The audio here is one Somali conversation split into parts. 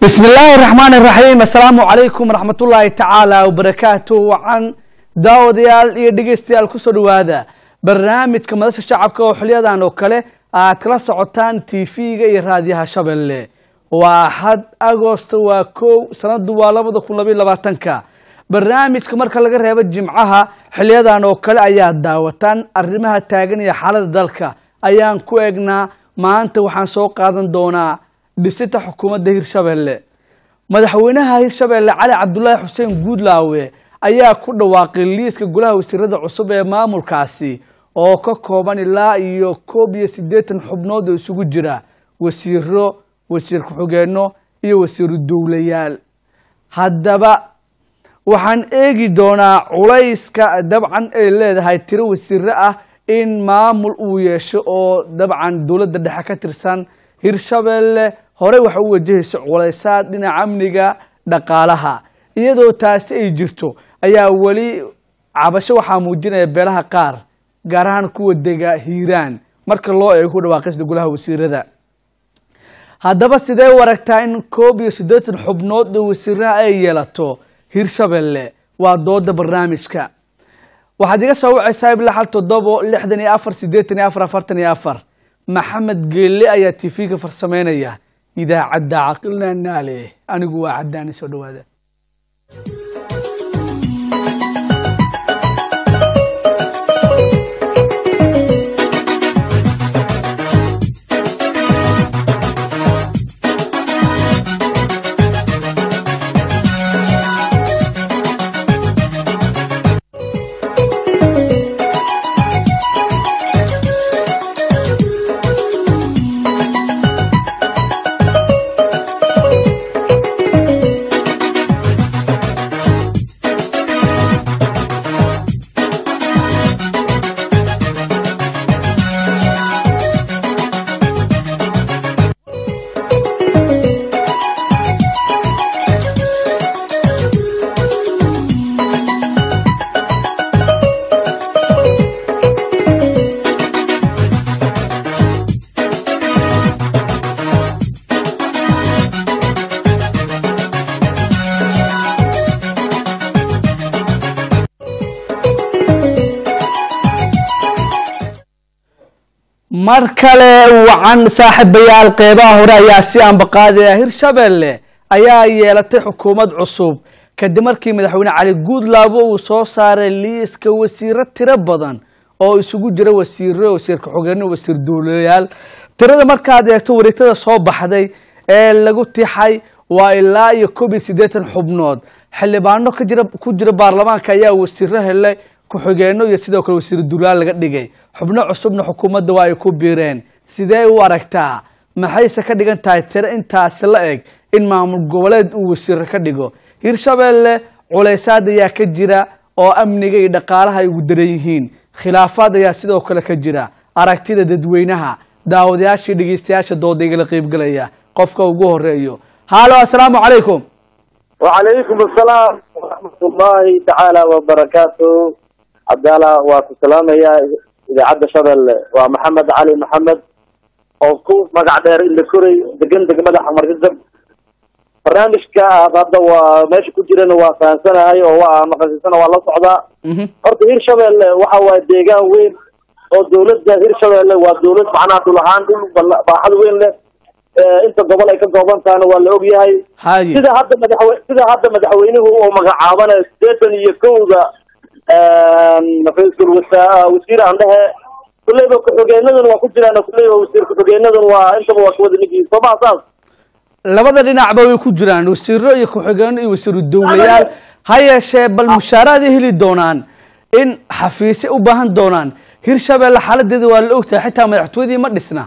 bismi illaahi raxmaan iraxiim assalaamu calaykum waraxmatullaahi tacaala wabarakaatu wacan daawadayaal iyo dhegeystayaal kusoo dhawaada barnaamijka madasha shacabka oo xilyadan oo kale aad kala socotaan tv-ga iyo raadiyaha shabeelle waa axad agosto waa kow sanadu waa labada kun labayo labaatanka barnaamijka marka laga reebo jimcaha xiliyadan oo kale ayaa daawataan arrimaha taagan iyo xaalada dalka ayaan ku eegnaa maanta waxaan soo qaadan doonaa dhisita xukuumadda hirshabelle madaxweynaha hirshabelle cali cabdulaahi xuseen guudlaawe ayaa ku dhawaaqay liiska golaha wasiirada cusub ee maamulkaasi oo ka kooban ilaa iyo koob iyo siddeetan xubnood oo isugu jira wasiiro wasiir ku-xigeenno iyo wasiiru dowlayaal haddaba waxaan eegi doonaa culayska dabcan ay leedahay tiro wasiiro ah in maamul uu yeesho oo dabcan dowladda dhexe ka tirsan hirshabelle horey waxa u wajahaysa culaysaad dhinaca amniga dhaqaalaha iyadoo taasi ay jirto ayaa weli cabasho waxaa muujinaya beelaha qaar gaar ahaan kuwa dega hiiraan marka loo eego ku dhawaaqista golaha wasiirada haddaba sidee u aragtaa in koob iyo siddeetan xubnood oo wasiiraha ay yeelato hirshabelle waa dooda barnaamijka waxaad iga soo wacaysaa ilaa hal toddobo lixdan iyo afar siddeetan iyo afar afartan iyo afar maxamed geelle ayaa tv-ga farsameynaya idaacadda caqilna naale anigu waa caddaani soo dhawaada mar kale wacan saaxiibayaal qeybaha hore ayaa si ambaqaadaya hirshabelle ayaa yeelatay xukuumad cusub kadib markii madaxweyne cali guudlaabo uu soo saaray liiska wasiiro tiro badan oo isugu jira wasiiro wasiir ku-xigeenno wasiir dowlayaal tirada markaad eegto wareegtada soo baxday ee lagu tixay waa ilaa iyo koob iyo siddeetan xubnood xildhibaano kajira ku jira baarlamaanka ayaa wasiiro helay ku-xigeenno iyo sidoo kale wasiiru dulaal laga dhigay xubno cusubna xukuumadda waa ay ku biireen sidee u aragtaa maxayse ka dhigan tahay tiro intaasi la eg in maamul goboleed uu wasiiro ka dhigo hirshabelle culaysaad ayaa ka jira oo amniga iyo dhaqaalaha ay ugu daran yihiin khilaafaad ayaa sidoo kale ka jira aragtida dadweynaha daawadayaashii dhegeystayaasha dooda igala qeybgalaya qofka ugu horeeyo haalo assalaamu calaykum وعليكم السلام ورحمة الله تعالى وبركاته عبدالله وسلام يا إذا عدى شبل ومحمد علي محمد أوكو مقع دير اللي كوري دقن دق مدح عمر جدب برنامجك هذا وماشي كجيرين وفان سنة هاي ومقاسي سنة والله صعدا horta hirshabelle waxa waaye deegaan weyn oo dowladda hirshabelle waa dowlad macnaha dhul ahaan dhul baaxad weyn leh inta gobol ay ka kooban tahana waa la ogyahay haye sida hadda madaxwe sida hadda madaxweynuhu uu magacaabanayo sideetan iyo kowda ra-iisul wasa- wasiir aan dhehe kulleyba ku-xigeenadan waa ku jiraan kulleyba wasiir ku-xigeenadan waa intaba waa kuwada nigiin soo maha saas labada dhinacba way ku jiraan wasiiro iyo ku-xigeenno iyo wasiiru dowlayaal ha yeeshee bal mushaaraad ay heli doonaan in xafiisye u baahan doonaan hirshabelle xaaladeeda waa la ogtahay xitaa madaxtooyadii ma dhisna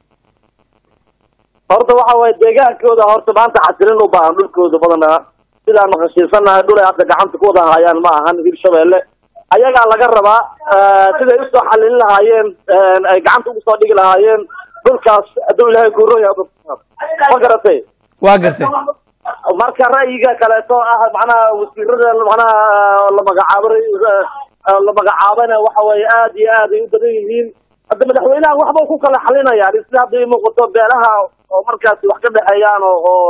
horta waxa waaye deegaankooda horta maanta xasilin u baahan dhulkooda badanaa sidaan maqashiisanahay dhul ay hadda gacanta ku wada hayaan ma ahan hirshabelle ayagaa laga rabaa siday usoo xalilin lahaayeen ay gacanta ugu soo dhigi lahaayeen dhulkaas hadduu ilaahay kuuroya ma garatay waa gartay marka ra'yiga kaleeto ah macnaha wasiirada macnaha la magacaabo la magacaabana waxa weeye aad iyo aad ay u badan yihiin hadda madaxweynaha waxba ku kala xalinayaan sida hadda ii muuqato beelaha oo markaasi wax ka dhexeeyaan oo oo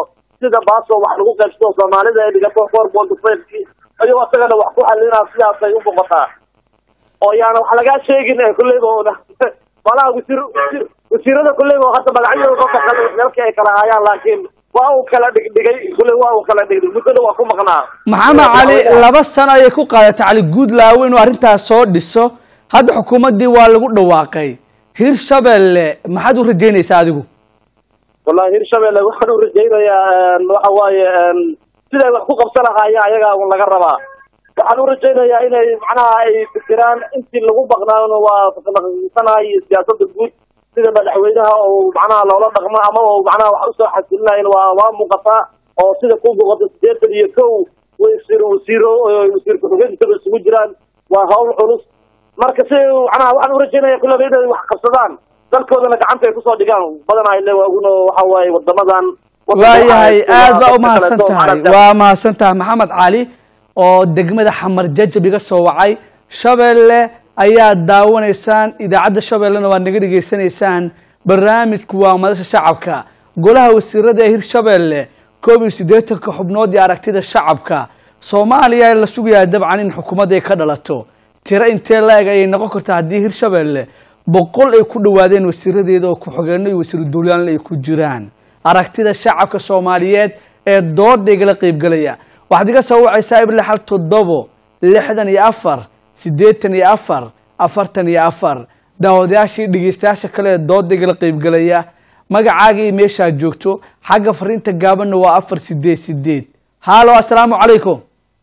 sida baaso wax lagu qaybsado soomaalida ay dhigato four point five-kii ayuu isagana wax ku xalinaa sidaasay u muuqataa oo yaana wax lagaa sheegin ee kulleyba oona malaha wasiir wasiir wasiirada kulleyba hadda magacyadooda ka kale meelkii ay kala hayaan laakiin waa uu kala dhigdhigay kulley waa uu kala dhigdhig muddada waa ku maqnaa maxamed cali laba sano ayay ku qaadatay cali guudlaawe inuu arrintaas soo dhiso hadda xukuumaddii waa lagu dhawaaqay hirshabelle maxaad u rajaynaysaa adigu wallahi hirshabelle waxaan u rajaynayaa waxa waaye siday wax ku qabsan lahaayeen ayagaa un laga rabaa waxaan u rajaynayaa inay macnaha ay fikiraan intii lagu baqnaano waa naqsanayo siyaasada guud sida madaxweynaha oo macnaha loola dhaqmo ama oo macnaha wax usoo xasilinayn waa waa muuqataa oo sida ku muuqata sideetan iyo kow wasiir wasiiro wasiir ku-xigeenkaba isugu jiraan waa hawl culus marka si macnaha waxaan u rajaynaya kullaba inay wax qabsadaan dalkoodana gacanta ay kusoo dhigaan badanaa ile waaguna waxa waaye wadamadan waayahay aad baa umahadsan tahay waa mahadsan tahay maxamed cali oo degmada xamar jajab iga soo wacay shabeelle ayaad daawanaysaan idaacadda shabeellena waad naga dhegaysanaysaan barnaamijku waa madasha shacabka golaha wasiirada ee hirshabeelle koob iyo siddeetanka xubnood iyo aragtida shacabka soomaaliya la sugayaa dabcan in xukuumadda ay ka dhalato tiro intee la-eg ayay noqon kartaa haddii hirshabeelle boqol ay ku dhowaadeen wasiiradeeda oo ku-xigeenno iyo wasiiru duulyaanle ay ku jiraan aragtida shacabka soomaaliyeed ee dooda igala qeybgelaya waxaad iga soo wacaysaa ible xal toddobo lixdan iyo afar siddeetan iyo afar afartan iyo afar daawadayaashii dhegeystayaasha kale ee dooda igala qeybgelaya magacaaga iyo meeshaad joogto xagga fariinta gaabanna waa afar sideed sideed haalo assalaamu calaykum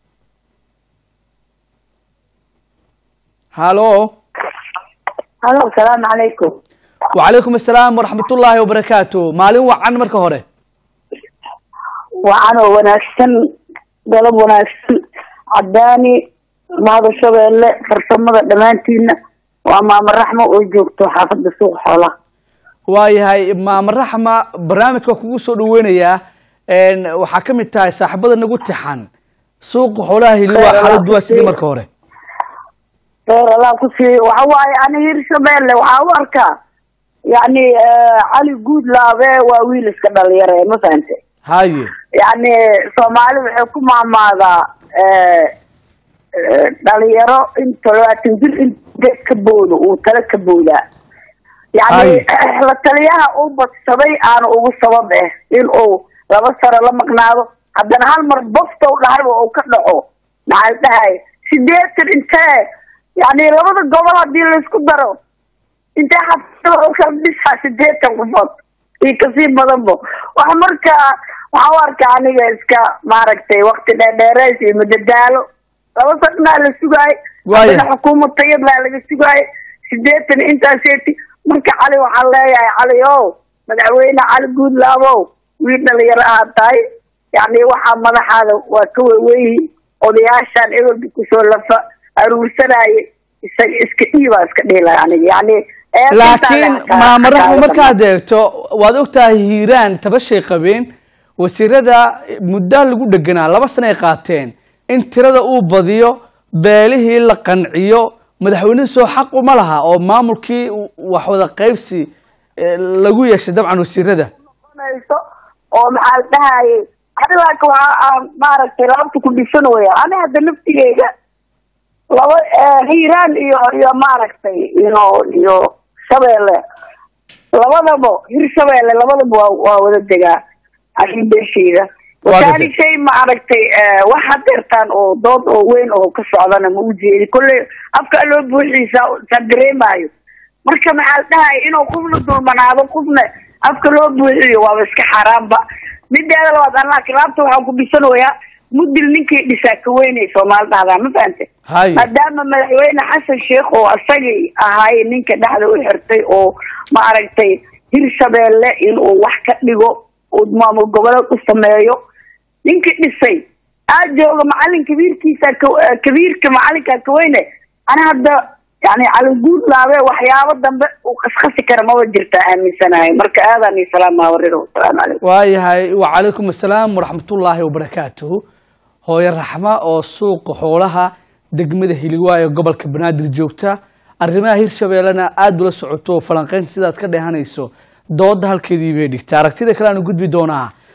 halo halo asalaamu calaykum wacalaykum assalaam waraxmatullaahi wabarakaatu maalin wacan marka hore wacanoo wanaagsan dalab wanaagsan cadaani mahada shabeelle farsamada dhammaantiina waa maamo raxmo oo joogto xaafadda suuq xoolaha waayahay maama raxma barnaamijka kugu soo dhaweynayaa waxaa ka mid tahay saaxiibada nagu tixan suuqa xoolaha hili waa xaaladu waa sidii marka hore reer allah ku siiyo waxa waaye ani hirshabeelle waxaa u arkaa yacni cali guudlaabe waa wiil iska dhalinyare ma fahante haye yacni soomaali waxay ku maamaadaa dhalinyaro in toddobaatan jir in geed ka boodo uu tala ka boodaa yacni la taliyaha uu badsaday aana ugu sabab eh in uu laba sano la maqnaado haddana hal mar bofta u dhahayba uu ka dhaco maxaa dhahay sideetan intee yacni labada gobol haddii laisku daro intee xafada u kala dhisaa sideetan qofood iyo kasii badanba wax marka waxaa u arkaa aniga iska maaragtay wakti dheerdheereys iyo madadaalo laba sanaa la sugaayo haddana xukuumad tayad laa laga sugaayo sideetan intaaseeti marka cali waxaan leeyahay cali ow madaxweyne cali guudlaabow wiil dhalinyaro aad tahay yacni waxaa madaxaada waa ka weweyihi odayaashaan ebolka kusoo lafa aruursanaaye isaga iska dhiibaa iska dhihi aniga yani laakiin maama raxmo markaad eegto waad ogtahay hiiraan tabashay qabeen wasiirada muddaa lagu dheganaa laba sana ay qaateen in tirada uu badiyo beelihii la qanciyo madaxweynuhu soo xaq uma laha oo maamulkii wax wada qaybsi lagu yeeshay dabcan wasiirada oo maxaa la dhahayay ani laaka waxaa maaragtay laabta ku dhisan waya ani hadda naftigeyga laba hiiraan iyo iyo maaragtay iyo iyo shabeelle labadaba hir shabeelle labadaba waa waa wada degaa arin beesheyda wataani shay maaragtay wax hadeertaan oo dood oo weyn oo ka socdana ma ujeedi kolley afka loo buuxiisa sa dareemayo marka maxaa la dhahaya inuu qofna dulmanaado qofna afka loo buuxiyo waaba iska xaaraanba mideeda labaad an laakiin laabta waxaan ku dhisanayaa mudil ninkii dhisaa ka weynay soomaali dhahdaa ma fahante maadaama madaxweyne xasan sheekh oo isagii ahaay ninka dhexda u xirtay oo maaragtay hirshabeelle inuu wax ka dhigo uu maamul goboleed u sameeyo ninkii dhisay aa jooga macalin kabiirkiisa kabiirka macalinkaa ka weyne ana hadda yani caliguudlaabe waxyaabo dambe uu qasqasi kara maba jirta aaminsanahay marka aadaan iyo salaama warida wasalaamu calaykum waayahay wacalaykum assalaam waraxmatullaahi wabarakaatuhu hooyo raxma oo suuqa xoolaha degmada hiligwaayo gobolka banaadir joogta arrimaha hirshabeellena aada ula socoto falanqeynta sidaad ka dheehanayso dooda halkeedii bay dhigta aragtida kale aanu gudbi doonaa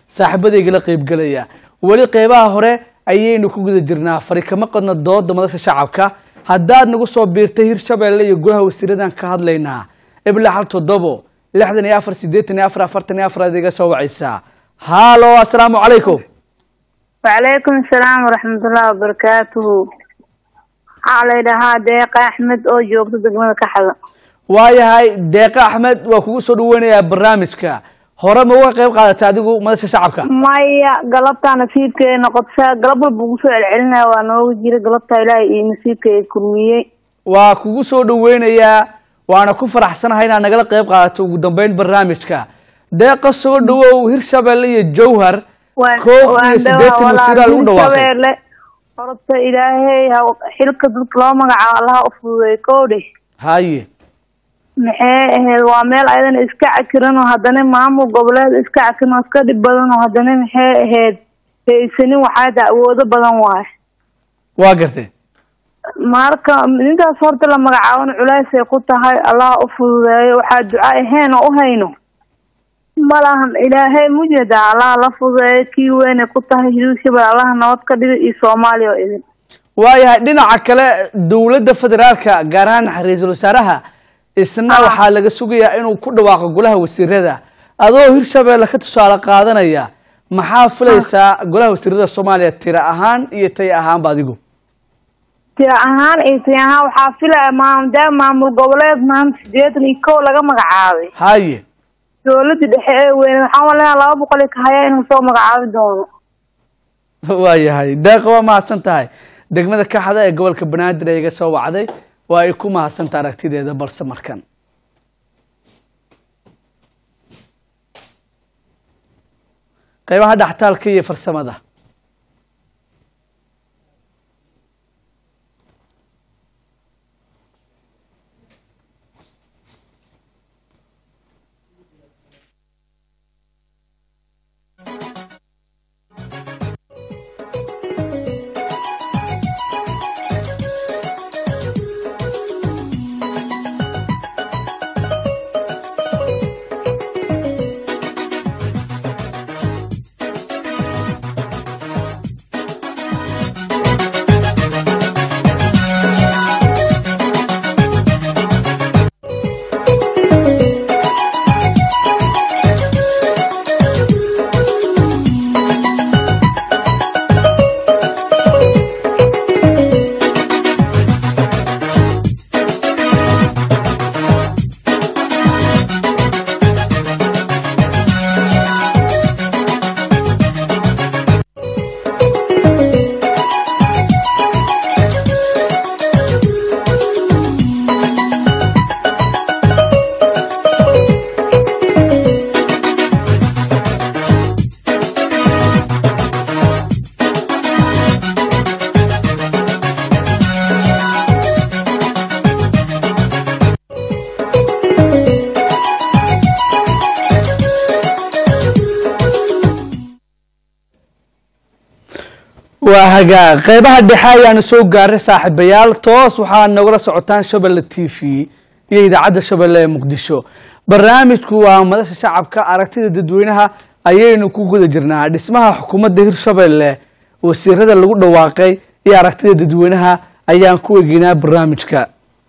saaxiibadayga la qeybgelaya weli qeybaha hore ayaynu ku guda jirnaa fari kama qadno dooda madasha shacabka haddaad nagu soo biirtay hirshabeelle iyo golaha wasiiradan ka hadlaynaa ibla hal toddobo lixdan iyo afar siddeetan iyo afar afartan iyo afar aad iga soo wacaysaa haalo assalaamu calaykum وعليكم السلام ورحمة الله وبركاته waxaa la yidhahaa deeqa axmed oo joogta degmada kaxda waayahay deeqa axmed waa kugu soo dhaweynayaa barnaamijka hore ma uga qayb qaadatay adigu madasha shacabka maya galabtaa nasiibkeeda noqotsa galab walba ugu soo celcelinaya waa nooga jira galabtaa ilaahay iyo nasiibkeeda kulmiyey waa kugu soo dhaweynayaa waana ku faraxsanahay inaad nagala qayb qaadato ugu dambeyn barnaamijka deeqa soo dhawow hirshabeelle iyo jowhar Waan- koob waan iyo siddeetan dhawaa wasiiraa lagu walaal dhawaaqay Hirshabeelle. horta ilaahay ha- xilka dadka loo magacaabo allaha u fududeey kowdhe haye maxay ahayd waa meel ayadana iska cakiran oo haddana maamul goboleed iska cakiran oo iska dhib badan oo haddana maxay ahayd haysanin waxaada awoodo badan waaye waa gartay marka ninkaas horta la magacaabana culaysay ku tahay allah u fududeeyo waxaa duca ahayn oo u hayno malahan ilaahay mujeda allah la fududeeyo kii weynay ku tahay hirshabelle allah nabad ka dhiga iyo soomaaliya oo idin waayahay dhinaca kale dowladda federaalka gaar ahaan ra-iisul wasaaraha isna Ah. waxaa laga sugayaa inuu ku dhawaaqo golaha wasiirada adoo hirshabeelle ka tusaale qaadanaya maxaa filaysaa golaha wasiirada soomaaliya tira ahaan iyo tay ahaanba adigu tira ahaan iyo tira ahaan waxaa filaya maamdaa maamul goboleed maanta sideetan iyo kow laga magacaabay haye dowladda dhexe ee weyne waxaan walaha laba boqol iyo kahaya inuu soo magacaabi doono waayahay deeqa waa mahadsan tahay degmada kaxda ee gobolka banaadir ee iga soo wacday waa ay ku mahadsantaha aragtideeda balse markan qeybaha dhextaalka iyo farsamada waa hagaag qeybaha dhexe ayaanu soo gaaray saaxiibayaal toos waxaa nagula socotaan shabelle t v iyo idaacadda shabelle ee muqdisho barnaamijku waa madasha shacabka aragtida dadweynaha ayaynu ku guda jirnaa dhismaha xukuumadda hirshabelle wasiirada lagu dhawaaqay iyo aragtida dadweynaha ayaan ku egeynaa barnaamijka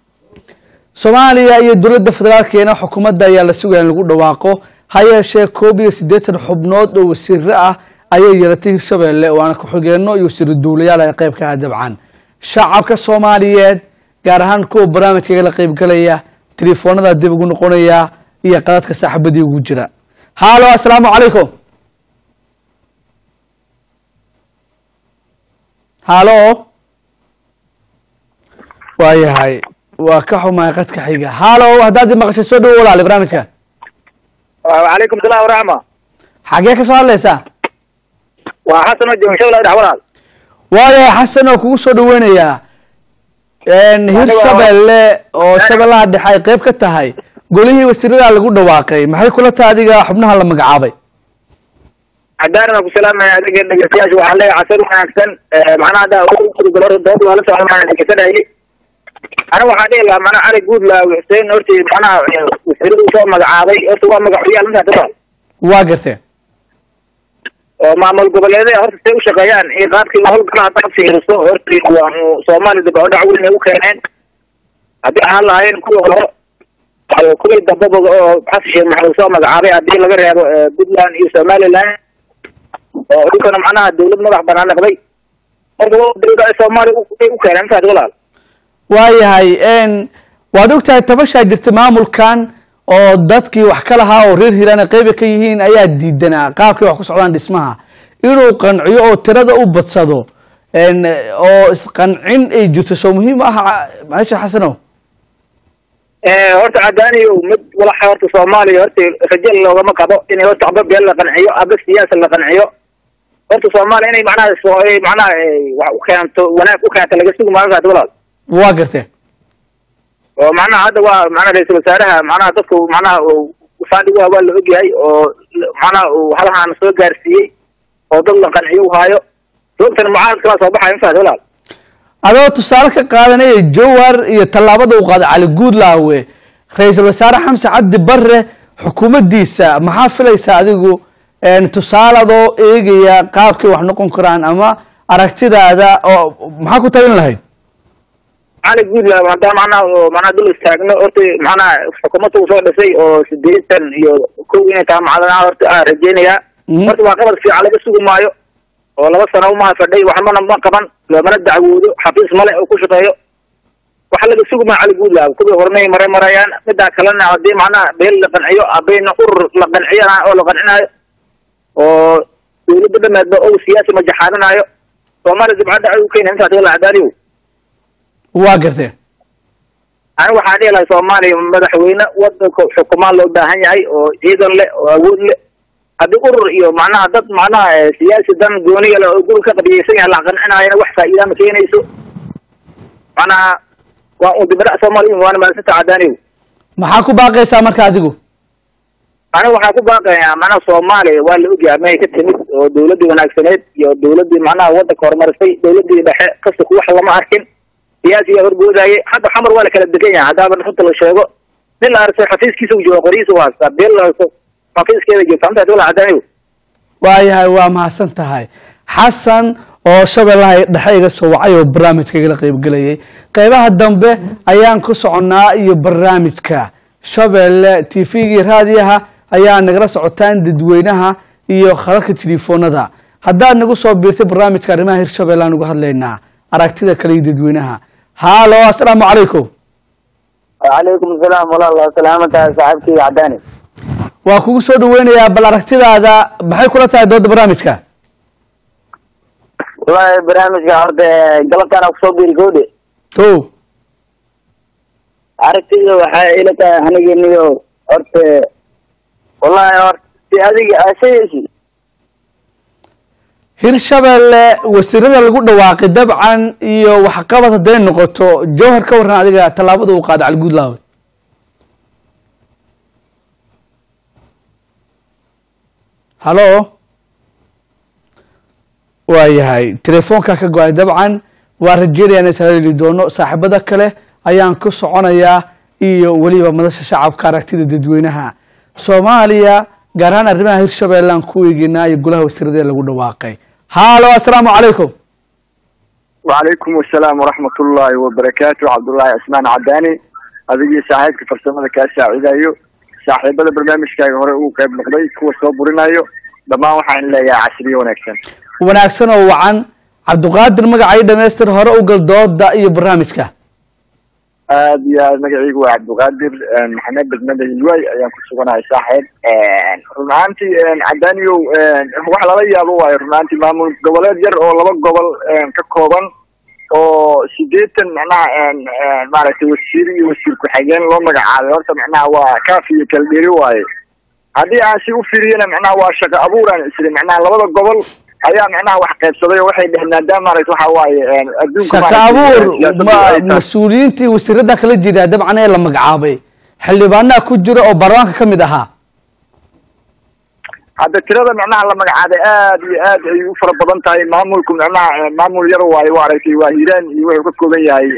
soomaaliya iyo dowladda federaalkeena xukuumadda ayaa la sugaya in lagu dhawaaqo ha yeeshee koob iyo siddeetan xubnood oo wasiiro ah ayay yeelatay hirshabelle waana ku-xigeenno iyo wasiiro duulayaal ay qayb ka ah dabcan shacabka soomaaliyeed gaar ahaan kuwa barnaamijkaga la qaybgalaya telefoonada dib ugu noqonaya iyo qadadka saaxiibadii ugu jira haalo assalaamu calaykum haalo waayahay waa ka xumahay qadka xiga haalo haddaad i maqashay soo dhawo walaali barnaamijka وعليكم السلام ورحمة xagee ka soo hadlaysaa وحسن وجه شغلة دعوة waayahay xasan oo kugu soo dhaweynayaa hirshabelle oo shabellaha dhexe ay qayb ka tahay golihii wasiirada lagu dhawaaqay maxay kula tahay adiga xubnaha la magacaabay عدانا ku salaamaya adiga dhegeystayaasha waxaan leeyahay casar wanaagsan macnaha hadda gudogolor dood waa la socda maan dhegeysanayay ana waxaan dhihi lahaa mana cali guud laa xuseen horti macnaha wasiiradu soo magacaabay horta waa magacoyaal intaa daba waa garteen oo maamul goboleedaha horta say u shaqeeyaan iyo qaabkii howlgala haddaad fiiriso horta waa soomaaliya dib oo dhac weyn ay u keeneen haddii ahaan lahaayeen kuwa hore oo kuwii dambaba oo xasan sheekh maxamed soo magacaabay haddii laga reebo puntland iyo somaliland oo dhulkana macnaha dawlad madax banaan noqday marka dawlada ay soomaaliya ay u keeneen intaas walaal waayahay n waad ogtahay tabashaa jirta maamulkan oo dadkii wax ka lahaa oo reer hiiraan ay qeyba ka yihiin ayaa diidanaa qaabkay wax ku socdaan dhismaha inuu qanciyo oo tirada u badsado n oo isqancin ay jirto soo muhiim ah maasha xasanow horta cadaaniyo mid walaxa horta soomaaliya horta rajo loogama qabo inay horta aba beel la qanciyo aba siyaasa la qanciyo horta soomaaliya inay macnaha soo macnaha wax u keento wanaag u keento laga sugi maayo kaas walaal waa gartee oo macnaha hadda waa macnaha ra-iisul wasaaraha macnaha dadku macnaha saadhigu waa la ogyahay oo macnaha uu halahaan soo gaarsiiyey oo dad la qanciyo u haayo sababtan mucaarad kala soo baxayo intaas walaal adoo tusaale ka qaadanaya jowhar iyo tallaabada uu qaaday cali guudlaawe ra-iisul wasaare xamse cabdi bare xukuumaddiisa maxaa filaysaa adigu tusaale adoo eegaya qaabkay wax noqon karaan ama aragtidaada oo maxaa ku talin lahayd cali guudlaawe haddaa macnaha macnaha dul istaagno horta macnaha xukuumadda uu soo dhisay oo sideetan iyo kow inay tahay macdanaha horta aan rajeynayaa horta waa qabad fiican laga sugi maayo oo laba sano umaha fadhay waxmana ma qaban loomana dacwoodo xafiis male oo ku shaqeeyo waxa laga sugi maayo cali guudlaawe kuwii hornay maray marayaan midaa kalena haddii macnaha beel la qanciyo abayna urur la qanciyana oo la qancinayo oo dawladda dhameedba o siyaasi majaxaaninaayo soomaaliya dibcadda ay u keena intaas wala cadaaniyo waa gartee ani waxaan dhihi lahay soomaaliya madaxweyne wadanka xukumaan loo baahan yahay oo ciidan leh oo awood leh haddii urur iyo macnaha dad macnaha siyaasi dan gooniya leh oo guri ka qabiyeysan yahay la qancinaayana wax faa'iida ma keenayso macnaha waa un dibadhac soomaaliya waana maadsanta cadaaniyo maxaa ku baaqaysaa marka adigu aniga waxaan ku baaqayaa macnaha soomaaliya waa la ogyahay may ka timid oo dawladdii wanaagsaneed iyo dawladdii macnaha waddanka horumarisay dawladdii dhexe kasta wax lama arkin siyaasiyaa horboodaaye hadda xamar waa la kala degan yahay haddaaba runta la sheego nin la arso xafiiskiisa u jooga qoryiisa u haystaa beel la arso xafiiskeeda joogta amtaas wala cadaaniyo waayahay waa mahadsan tahay xasan oo shabeellaha dhexe iga soo wacay oo barnaamijka igala qeybgelayay qeybaha dambe ayaan ku soconnaa iyo barnaamijka shabeelle t v-gii raadiyaha ayaa nagala socotaan dadweynaha iyo khadadka telefoonada haddaad nagu soo biirtay barnaamijka arrimaha hirshabelle aan uga hadlaynaa aragtida kale iyo dadweynaha haalo assalaamu calaykum wacalaykum asalaam walaal salaamataha saaxiibkii cadaani waa kugu soo dhaweynayaa bal aragtidaada maxay kula tahay dooda barnaamijka wallahi barnaamijka horta galabtaan kusoo biri gowdhe o aragtida waxay ila tahay anigeniyo horta wallahi horta si adiga asaysi hirshabelle wasiirada lagu dhawaaqay dabcan iyo waxqabad hadday noqoto jowhar ka warran adiga tallaabada uu qaada cali guudlaawe halo waayahay telefoonka ka go-ay dabcan waa rajeynaya in isla heli doono saaxiibada kale ayaan ku soconayaa iyo weliba madasha shacabka aragtida dadweynaha soomaaliya gaar ahaan arrimaha hirshabelle aan ku eegeynaa iyo golaha wasiirada ee lagu dhawaaqay haalo assalaamu calaykum wacalaykum asalaam waraxmat ullaahi wabarakaatu cabdullaahi cismaan cadaani adigii saaxiibka farsamada kaa saacidayo saaxiibada barnaamijkaaga hore uu qayb noqday kuwa soo burinayo dhammaan waxaan leeyahay casriyo wanaagsan wanaagsan oo wacan cabdiqaadir magacay dhamaystir hore u gal dooda iyo barnaamijka aad iyo aad magacaygu waa cabdiqaadir maxamed degmada hilwaay ayaan ku suganahay saaxiib run ahaantii cadaaniyow wax lala yaabo waayo run ahaantii maamul goboleed yar oo laba gobol ka kooban oo sideetan macnaha maaragtay wasiir iyo wasiir ku-xigeen loo magacaabay horta macnaha waa kaaf iyo kala dheri waaye haddii aan si u firiyana macnaha waa shaqo abuur aan isri macnaha labada gobol ayaa macnaha wax qaybsaday oo waxay dheheen maadaama maaragta waxa waaye adduunka shaqo abuur ma mas-uuliyiintii wasiirada kala jeedaa dabcan ee la magacaabay xildhibaanaha ku jira oo baarlamaanka ka mid ahaa hadda tirada macnaha la magacaabay aad iyo aad ay u fara badan tahay maamulku macnaha maamul yar waayo waa aragtay waa hiiraan iyo wuxuu ka kooban yahay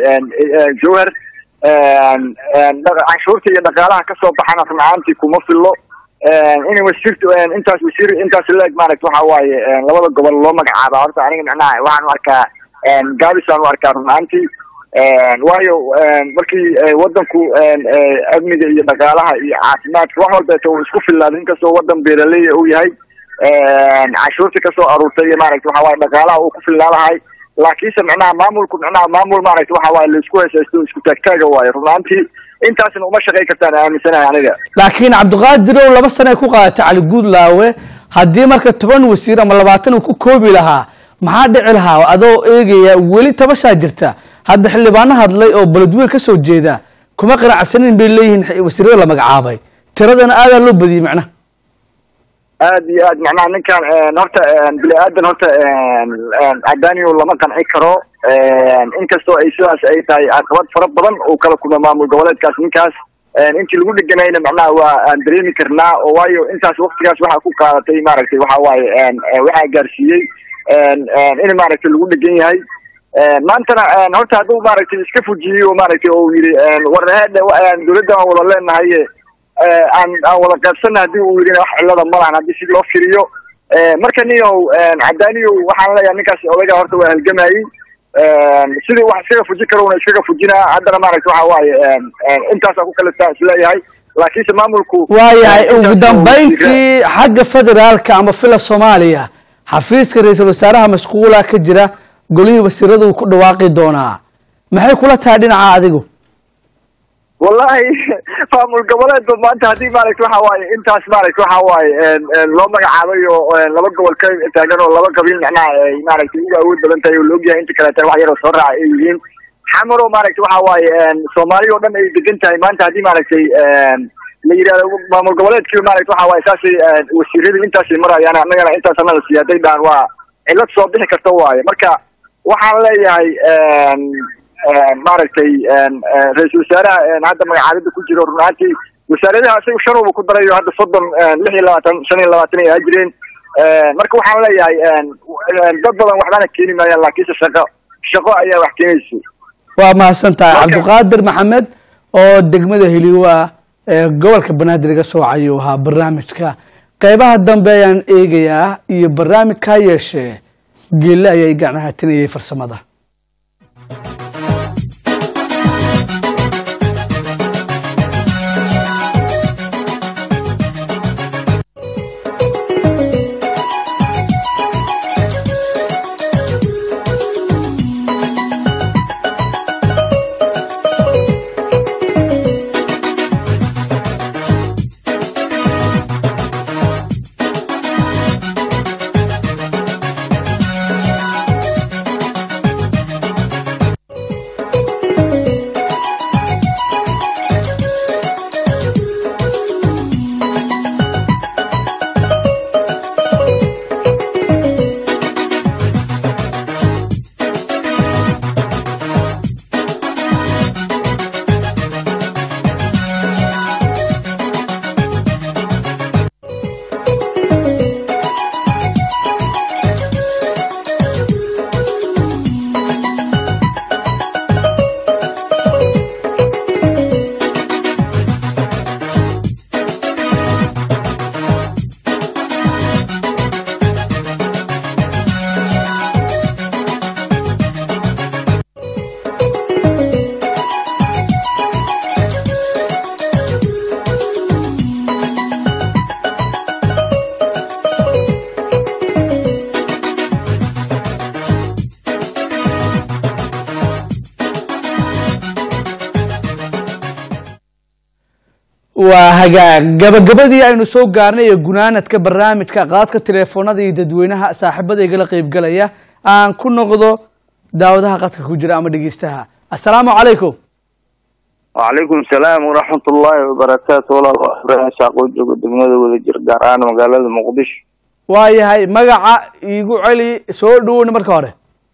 jowhar canshuurta iyo dhaqaalaha kasoo baxana run ahaantii kuma fillo in wasiirta intaas wasiir intaas leeg maaragta waxa waaye labada gobol loo magacaaba horta aniga macnaha waxaan u arkaa gaabisaan u arkaa run ahaantii waayo markii wadanku amniga iyo dhaqaalaha iyo caafimaadka wax walbeeta uu isku filaaday inkastoo wadan beeraleya uu yahay cashuurta kasoo aruurtay iyo maaragta waxa waaye dhaqaalaha uu ku filnaa lahay laakiinse macnaha maamulku macnaha maamul maaragta waxa waaye laisku heesaysto isku taagtaaga waayo run ahaantii intaasna uma shaqayn kartaan aaminsanahay aniga laakiin cabdiqaadirow laba sane ku qaadatay cali guudlaawe haddii marka toban wasiir ama labaatan uu ku koobi lahaa maxaa dhici lahaa adoo eegaya weli tabashaa jirta hadda xildhibaano hadlay oo beledweyn kasoo jeeda kuma qanacsanin bay leeyihiin wasiirada la magacaabay tiradana aadaa loo badiyey macnaha aad iyo aad macnaha ninkan horta bini aadan horta cadaniyo lama qanci karo inkastoo ay sidaas ay tahay caqabad fara badan uu kala kulma maamul goboleedkaas ninkaas intii lagu dheganayna macnaha waa aan dareemi karnaa oo waayo intaas waktigaas waxaa ku qaadatay maaragtay waxa waaye waxaa gaarsiiyey in maaragtay lagu dhegan yahay maantana horta hadduu maaragtay iska fujiyey oo maaragtay oo yidhi warheedhe dawladda aan wada leenahay aan aan wada qaybsana haddii uu yidhi wax cillada ma lahan haddii si loo firiyo marka niyow cadaniyow waxaan leeyahay ninkaas odayga horta waa halgamayey sidii wax iskaga fuji karona iskaga fujinaa haddana maaragta waxa waaye intaasa ku kaleta isleeyahay laakiinse maamulku waayahay ugu dambayntii xagga federaalka ama fila soomaaliya xafiiska ra-iisul wasaaraha mashquula ka jira golihii wasiirada uu ku dhawaaqi doonaa maxay kula tahay dhinaca adigu wallahi maamul goboleedba maanta haddii maaragta waxa waaye intaas maaragta waxa waaye loo magacaabay oo laba gobol ka taagan oo laba qabiil macnaha ay maaragtay uga awood badan tahay oo laogyahay inta kaleeta wax yaroo soo raaca ay yihiin xamar oo maaragta waxa waaye soomaaliya oo dhan ay degan tahay maanta haddii maaragtay la yidhahdo maamul goboleedkii maaragta waxa waaye saasay wasiiradii intaasay marayaan annagana intaas annaga sii hadday dhahan waa cillad soo bixi karta waaye marka waxaan leeyahay maaragtay ra-iisul wasaaraha hadda magacaabida ku jiro run ahaantii wasaaradaha isaga shanuba ku darayo hadda soddon lix iyo labaatan shan iyo labaatan ay ahaa jireen marka waxaan leeyahay dad badan waxbana keeni maayaan laakiinse shaqo shaqo ayaa wax keenaysa waa mahadsan tahay cabdiqaadir maxamed oo degmada heliwa ee gobolka banaadir iga soo wacayuu ahaa barnaamijka qeybaha dambe ayaan eegayaa iyo barnaamijka ha yeeshee geelle ayaa i gacnahatinayay farsamada waa hagaag gabagabadii aynu soo gaarnay ee gunaanadka barnaamijka qaadka teleefoonada iyo dadweynaha saaxiibada igala qeybgalaya aan ku noqdo daawadaha qadka ku jira ama dhegeystaha assalaamu calaykum wacalaykum salaam waraxmat ullaahi wabarakaatu walaal waa ibraahim shaaqoo joogo degmada wadajir gaar ahaan magaalada muqdisho waayahay magaca iigu celi soo dhawowna marka hore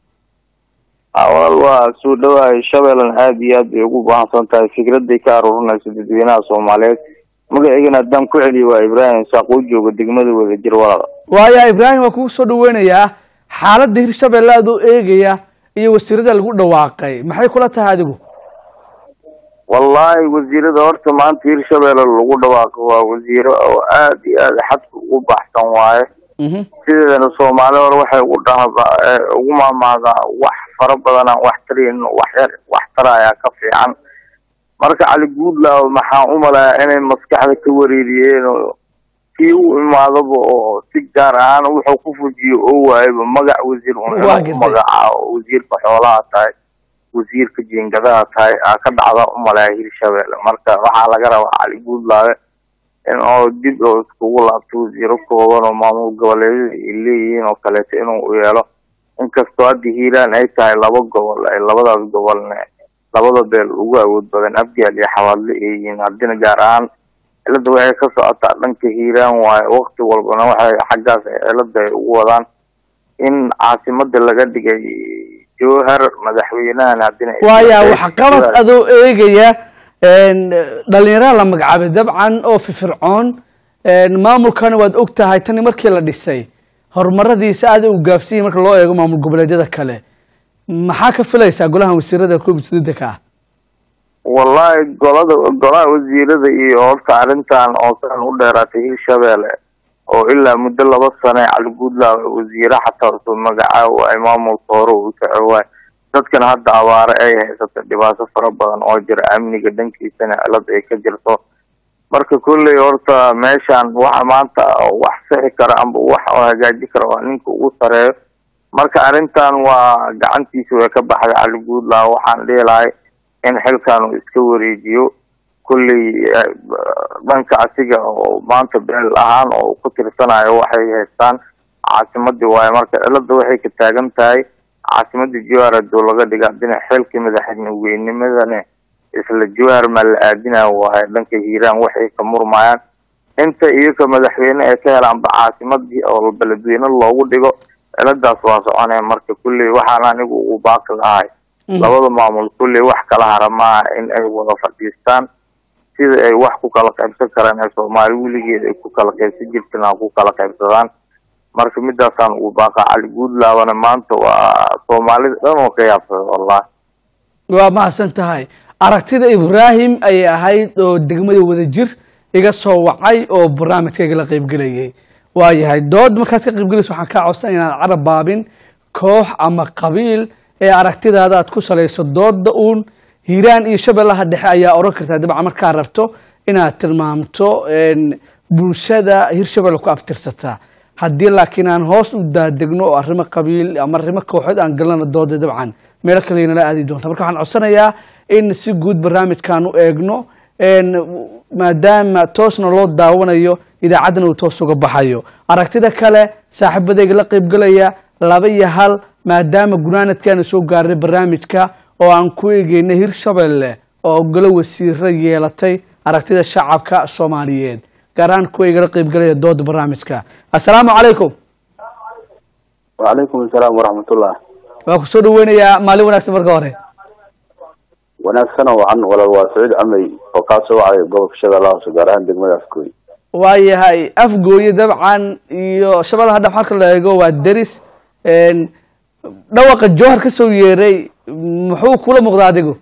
walaal waa soo dhawahay shabeellan aad iyo aad bay ugu baahsan tahay fikraday ka aruurinaysa dadweynaha soomaaliyeed magaceygana haddaan ku celiyo waa ibraahim saaqoo jooga degmada wadajir walaal waayahay ibraahim waa kugu soo dhaweynayaa xaaladda hirshabelle adoo eegaya iyo wasiirada lagu dhawaaqay maxay kula tahay adigu wallahi wasiirada horta maanta hirshabelle lagu dhawaaqo waa wasiiro oo aad iyo aad xadka ugu baxsan waaye Mhm. sideedana soomaali hore waxay ugu dhahdaa ee ugu maamaadaa wax fara badanaan wax tarayn wax yar wax tarayaa ka fiican marka cali guudlaaw maxaan u malayaa inay maskaxda ka wareeriyeen oo kii u imaadaba oo si gaar ahaan wuxuu ku fujiyo oo waayaba magac wasiir un Waa inuu gartay. magacaabo wasiirka xoolaha tahay wasiirka jiingadaha tahay aa ka dhacda u malaya hirshabelle marka waxaa laga rabaa cali guudlaawe in oo dib oo iskugu laabto wasiiro kooban oo maamul goboleedyada ay leeyihiin oo kaleeto inuu u yeelo inkastoo hadda hiiraan ay tahay laba gobol ay labadaas gobolne labada beel ugu awood badan abgaal iyo xawaadle ay yihiin haddina gaar ahaan cilada waxay ka socotaa dhanka hiiraan waaye wakti walbana waxay xaggaas cilada ay ugu wadaan in caasimada laga dhigay jowhar madaxweynahan haddina waaya waxqabad adoo eegaya een, dhalinyarada la magacaabay dabcan oo firfircoon een, maamulkana waad og tahay tani markii la dhisay horumaradiisa aad u gaabsiiyay marka loo eego maamul goboleedyada kale maxaa ka filaysaa golahan wasiirada koob iyo siddeetanka ah wallahi golada golaha wasiirada iyo horta arrintan oo san u dheeraatay hirshabelle oo ilaa muddo laba sane cali guudlaaw wasiire xataa usoo magacaabo ay maamulka hore u soco waay dadkan hadda abaare ay haysata dhibaato fara badan oo jira amniga dhankiisana cilad ay ka jirto marka kolley horta meeshan waxa maanta wax sixi kara amba wax oo hagaaji kara waa ninka ugu sareeyo marka arrintan waa gacantiisa way ka baxday cali guudlaaw waxaan dhihi lahay in xilkan uu iska wareejiyo kolley eh, dhanka asiga oo maanta beel ahaan oo ku tirsanayo waxay haystaan caasimadii waaye marka cilada waxay ka taagan tahay caasimadii jowhar haduu laga dhiga haddina xilkii madaxweynimadana isla jowhar maa la aadinaya waaye dhanka hiiraan waxay ka murmayaan inta iyaga madaxweyne ay ka helaanba caasimadii oo beledweyne loogu dhigo ciladaas waa soconaya marka kulley waxaan anigu ugu baaqi lahay labada maamul kulley wax kala hara maaha in ay wada fadhiistaan sida ay wax ku kala qaybsan karaan ee soomaali weligeed ay ku kala qaybsan jirteen ha ku kala qaybsadaan marka midaasaan ugu baaqa cali guudlaabana maanta waa soomaalida dhan oo ka yaabsada wallahi waa mahadsan tahay aragtida ibraahim ayay ahayd oo degmada wadajir iga soo wacay oo barnaamijkayga la qaybgelayay waayahay dood markaad ka qaybgelayso waxaan kaa codsan inaad carab baabin koox ama qabiil ee aragtidaada aad ku salayso dooda uun hiiraan iyo shabeellaha dhexe ayaa oran kartaa dabcan markaa rabto inaad tilmaamto een, bulshada hirshabelle ku aftirsataa haddii laakiin aan hoos u daadegno oo arrimo qabiil ama arrimo kooxood aan galana dooda dabcan meelo kale inala aadi doonta marka waxaan codsanayaa in si guud barnaamijkan u eegno een, maadaama toosna loo daawanayo idaacaddana uu toos uga baxayo aragtida kale saaxiibadayga la qaybgelaya laba iyo hal maadaama gunaanadkaana soo gaaray barnaamijka oo aan ku eegeynay hirshabelle oo golo wasiiro yeelatay aragtida shacabka soomaaliyeed gaar ahaan kuwa igala qaybgelaya dooda barnaamijka assalaamu calaykum wacalaykum asalaam waraxmatullah waa ku soo dhaweynayaa maalin wanaagsan marka hore wanaagsan oo wacan walaal waa saciid camey oo kaa soo wacay gobolka shabeellaha hoose gaar ahaan degmada afgooy waayahay afgooye dabcan iyo shabeellaha dhex marka la eego waa deris een, dhawaqa jowhar ka soo yeeray muxuu kula muuqdaa adigu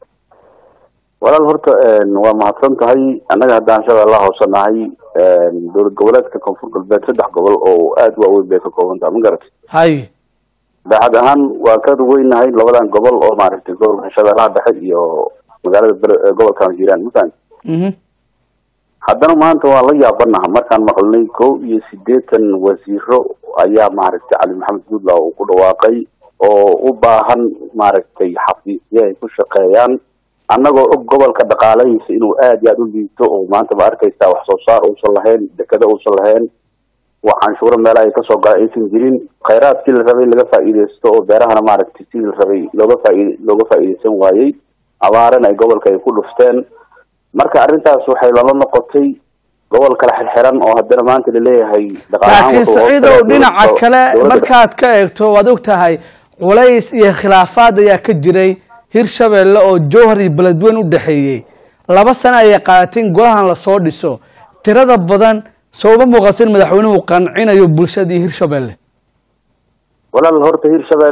walaal horta waa mahadsan tahay annaga haddaan shabeellaha hoose nahay dowlad goboleedka koonfur galbeed saddex gobol oo aada u waaweyn bay ka kooban tahay ma garatay hay daacad ahaan waa ka weynahay labadan gobol oo maaragtay gobolka shabeellaha dhexe iyo magaalada bere- gobolkan hiiraan mafahant mhm haddana maanta waan la yaabanaha markaan maqlnay kow iyo siddeetan wasiiro ayaa maaragtay cali maxamed guudlaw uu ku dhawaaqay oo u baahan maaragtay xafiisyo ay ku shaqeeyaan annagoo og gobolka dhaqaalahiisa inuu aad iyo aada u liito oo maanta ma arkaysaa wax soo saar uusan lahayn dekada uusan lahayn wax canshuuro meelaha ay kasoo gala aysan jirin khayraadkii la rabay laga faa'iidaysto oo beerahana maaragtay sidii la rabay looga faaid looga faa'iidaysan waayey abaarana ay gobolka ay ku dhufteen marka arrintaas waxay lala noqotay gobol kala xirxiran oo haddana maanta laleeyahay dhaqaale ahaan laakiin wuxuu hoos saciidow galay dhinaca dowladda- kale dowladda markaad ka eegto waad og tahay culays iyo khilaafaad ayaa ka jiray hirshabelle oo jowhar iyo beledweyne u dhexeeyey laba sano ayay qaadatay in golahan lasoo dhiso tirada badan soo uma muuqato in madaxweynuhu qancinayo bulshadii hirshabelle walaal horta hirshabelle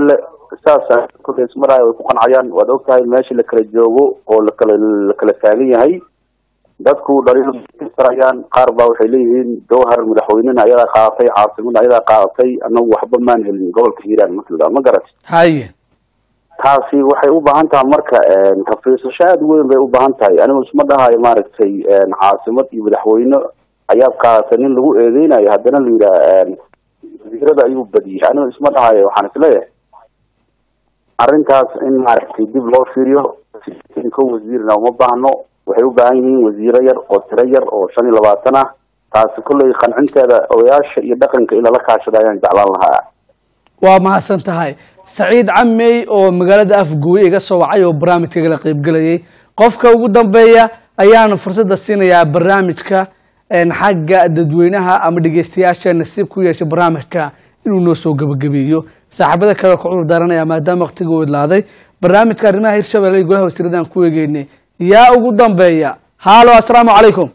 saas kulay ismaraayo way ku qancayaan waad ogtahay meeshii la kala joogo oo lakala la kala taagan yahay dadku dhaliilkarayaan qaar baa waxay leeyihiin jowhar madaxweynena ayadaa qaadatay caasimada ayadaa qaadatay anagu waxba maan helin gobolka hiiraan marka ma garat haye taasi waxay u baahan tahay marka rafiisasho aada u weyn bay u baahan tahay anigu isma dhahayo maaragtay caasimad iyo madaxweyne ayaad qaadatay nin lagu eedeynayo haddana la yidhaah wasiirada ayuu badiyey anigu isma dhahayo waxaan isleeyahay arrintaas in maaragtay dib loo fiiriyo ko wasiirna uma baahno waxay u baahan yihiin wasiiro yar oo tiro yar oo shan iyo labaatan ah taasi kolley qancinteeda odayaasha iyo dhaqanka in lala kaashada ayaan jeclaan lahaa waa mahadsan tahay saciid camey oo magaalada afgooye iga soo wacay oo barnaamijka igala qaybgelayay qofka ugu dambeeya ayaanu fursadda siinayaa barnaamijka xagga dadweynaha ama dhegeystayaasha nasiib ku yeeshay barnaamijka inuu noo soo gebagabeeyo saaxiibada kale ku cudur daaranaya maadaama waqtiga u idlaaday barnaamijka arrimaha hirshabelle golaha wasiiradaan ku eegeynay yaa ugu dambeeya haalo assalaamu calaykum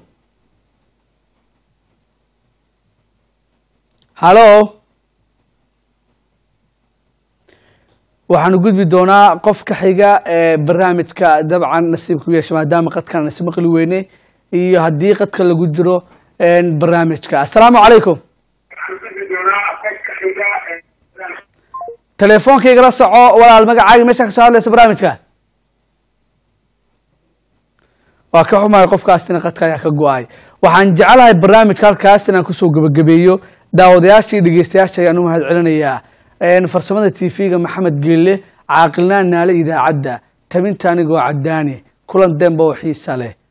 halo waxaanu gudbi doonaa qofka xiga ee barnaamijka dabcan nasiib ku yeesha maadaama qadkan nasiib maqli weyne iyo haddii qadka lagu jiro barnaamijka assalaamu calaykum teleefoonkaygala soco walaal magacaaga meesha kasoo hadlaysa barnaamijka waa ka xumahay qofkaasina qadka ayaa ka go-ay waxaan jecelahay barnaamijka halkaas inaan kusoo gebagabeeyo daawadayaasha iyo dhegeystayaasha ayaan u mahad celinayaa farsamada t v-ga maxamed geelle caaqilnaan naale idaacadda tabinta anigoo cadaani kulan demba oo xiisa leh